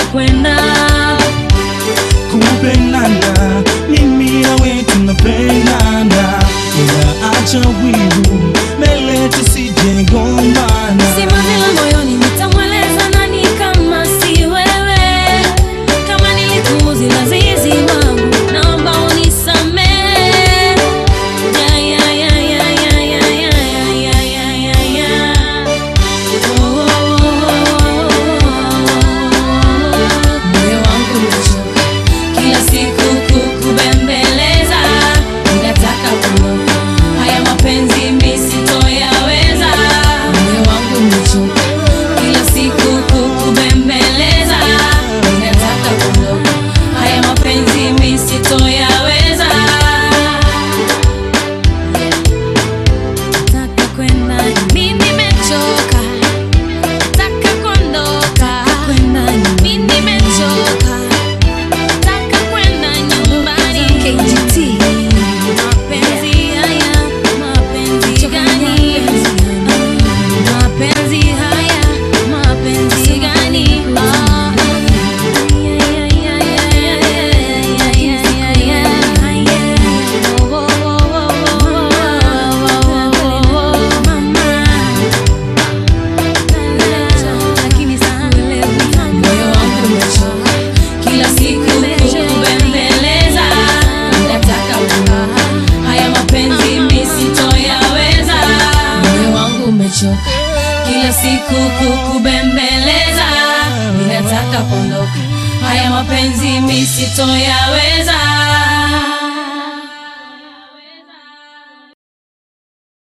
kwenda kupendana mimi nawe tunapendana ila acha wivu mbele tusijegombana Sima vile moyoni nitamweleza nani kama si wewe Kama nilikuuzi lazizi wangu Naomba unisamehe Ya, ya, ya, ya, ya, ya, ya, ya, ya, ya, ya, ya. Oh, oh, oh, oh. Moyo wangu umechoka kila siku kukubembeleza, ninataka kuondoka, haya mapenzi mimi sitoyaweza. Moyo wangu umechoka kila siku kukubembeleza, ninataka kuondoka, haya mapenzi mimi sitoyaweza. Nataka kwenda, mimi nimechoka Nataka kuondoka kwenda mimi nimechoka Nataka kwenda nyumbani KGT Mapenzi haya mapenzi gani Mapenzi haya mapenzi gani Ah. Moyo wangu umechoka kila siku kukubembeleza, nataka kuondoka, haya mapenzi mimi sitoyaweza. Moyo wangu umechoka kila siku kukubembeleza, ninataka kuondoka, haya mapenzi mimi sitoyaweza.